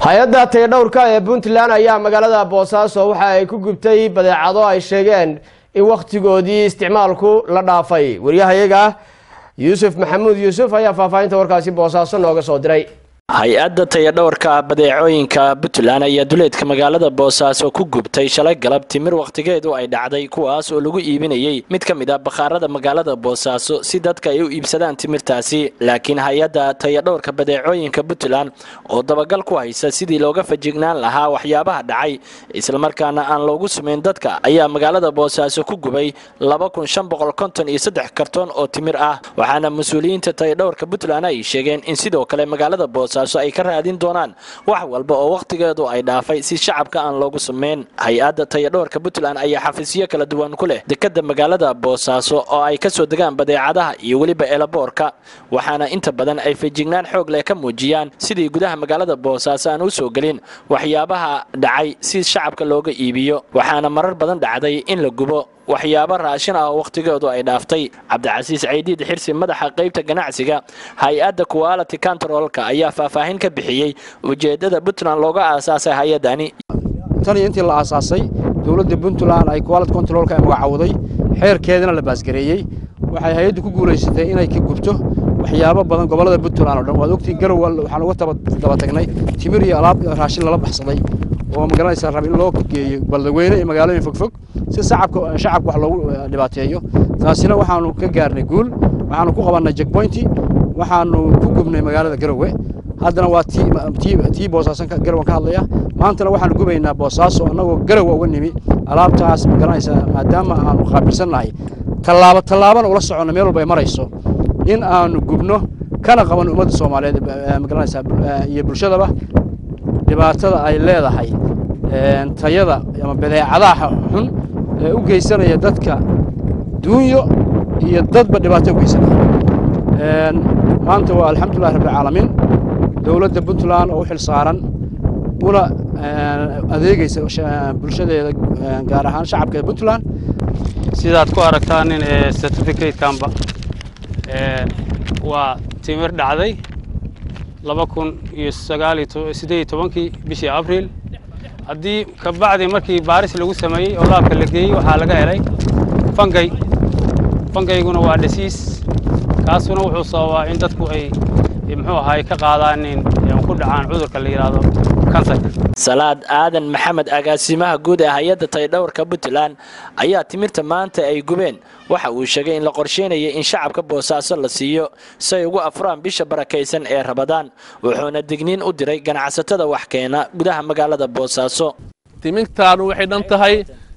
hay-adda tayadhowrka ee puntland ayaa magaalada boosaaso waxa ay ku gubtay badeecado ay sheegeen in wakhtigoodii isticmaalku la dhaafay waryahayaga yuusuf maxamuud yuusuf ayaa faahfaahinta warkaasi boosaaso nooga soo diray hay-adda tayadhowrka badeecooyinka puntland ayaa duleedka magaalada boosaaso ku gubtay shalay galab timir wakhtigeedu ay dhacday kuwaas oo lagu iibinayey mid ka mid a bakhaarada magaalada boosaaso si dadka ay u iibsadaan timirtaasi laakiin hay-adda tayadhowrka badeecooyinka puntland oo dabagal ku haysa sidii looga fajignaan lahaa waxyaabaha dhacay islamarkaana aan loogu sumayn dadka ayaa magaalada boosaaso ku gubay iyo saddex kartoon oo timir ah waxaana mas-uuliyiinta tayadhowrka puntland ay sheegeen in sidoo kale magaalada boosaaso ay ka raadin doonaan wax walba oo wakhtigeedu ay dhaafay si shacabka aan loogu sameyn hay-adda tayadhowrka puntland ayaa xafiisyo kala duwan ku leh dekadda magaalada boosaaso oo ay kasoo degaan badeecadaha iyo weliba eelaboorka waxaana inta badan ay fejignaan xoog leh ka muujiyaan sidii gudaha magaalada boosaaso aan u soo gelin waxyaabaha dhacay si shacabka looga iibiyo waxaana marar badan dhacday in la gubo waxyaabo raashin ah oo wakhtigoodu ay dhaaftay cabdicasiis caydiid xirsi madaxa qaybta ganacsiga hay-adda quality controlka ayaa faahfaahin ka bixiyey ujeeddada puntland looga aasaasay hay-addani tan iyo intii la aasaasay dowladda puntland ay quality controlka ay magacawday xeerkeedana la baasgareeyey waxay hay-addu ku guulaysatay inay ka gubto waxyaabo badan gobollada puntland oo dhan waad ogtii garow waxaan uga daba tagnay timir iyo alaab raashin lala baxsaday oo magaranaysa rab in loo geeyo baldaweyne iyo magaalooyin fogfog si shacabka shacabka wax loogu dhibaateeyo taasina waxaanu ka gaarnay guul waxaanu ku qabannay jackpointi waxaanu ku gubnay magaalada garowe haddana waa tii tii boosaasan garowan ka hadlaya maantana waxaanu gubaynaa boosaaso annagoo garowa uga nimi alaabtaas magaranaysa maadaama aanu qaabilsannahay tallaabo tallaabana ula soconno meel walba ay marayso in aanu gubno kana qabanno ummadda soomaaliyeed magaranaysa iyo bulshadaba dhibaatada ay leedahay tayada ama badeecadaha xun ee u geysanaya dadka duunyo iyo dadba dhibaato u geysanaya maanta waa alxamdulillahi rabbilcaalamiin dowladda puntland oo u xil saaran una adeegaysa bulshadeeda gaar ahaan shacabka puntland sidaad ku aragtaanin ee certificatekanba waa timir dhacday laba kun iyo sagaaliyo siddeed iyo tobankii bishii abriil haddii ka bacdi markii baaris lagu sameeyey oo laabka la geeyey waxaa laga helay fangay fangayguna waa dhasiis kaasuna wuxuu sababaa in dadku ay muxuu ahaay ka qaadaanin ku dhacaan cudurka la yidhaahdo kansarka salaad aadan maxamed agaasimaha guud ee hay-adda taydhowrka puntland ayaa timirta maanta ay gubeen waxa uu sheegay in la qorsheynaya in shacabka boosaaso la siiyo si ay ugu afuraan bisha barakaysan ee rabadaan wuxuuna digniin u diray ganacsatada wax keena gudaha magaalada boosaaso timirtaanu waxay dhan tahay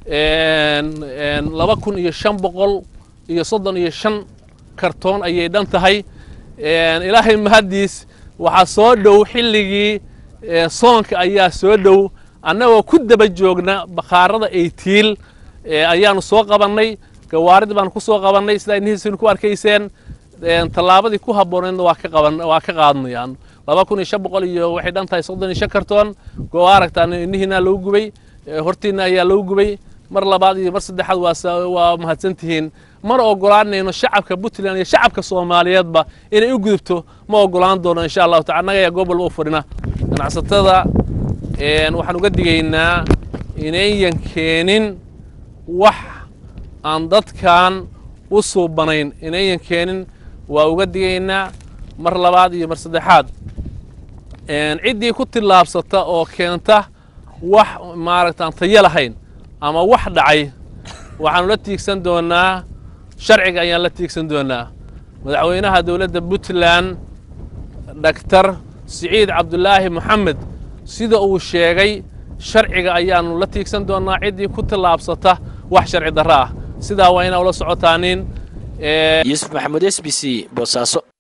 laba kun iyo shan boqol iyo soddon iyo shan kartoon ayay dhan tahay ilaahay mahaddiis waxaa soo dhow xilligii soonka ayaa soo dhow annagoo ku daba joogna bakhaarada eytiil ayaanu soo qabannay gawaarid baanu ku soo qabannay sidaa inihiisinu ku arkayseen tallaabadii ku habbooneedna waa ka qaban waa ka qaadnayaan laba kun iyo shan boqol iyo waxay dhan tahay soddon iyo shan kartoon goo aragtaan inihiina lagu gubay hortiina ayaa lagu gubay mar labaad iyo mar saddexaad waa waa mahadsantihiin mana ogolaanayno shacabka puntland iyo shacabka soomaaliyeedba inay u gudubto ma ogolaan doono insha allahu taala annaga ayaa goob walba u fadhina ganacsatada waxaan uga digaynaa inayan keenin wax aan dadkan u suubanayn inayan keenin waa uga digaynaa mar labaad iyo mar saddexaad ciddii ku tillaabsata oo keenta wax maaragtaan tayo lahayn ama wax dhacay waxaanu la tiigsan doonaa sharciga ayaan la tiigsan doonaa madaxweynaha dowladda puntland dhaktar siciid cabdulaahi moxamed sida uu sheegay sharciga ayaanu la tiigsan doonaa ciddii ku tillaabsata wax sharci darro ah sidaa waa inaa ula socotaanin yuusuf maxamuud s b c boosaaso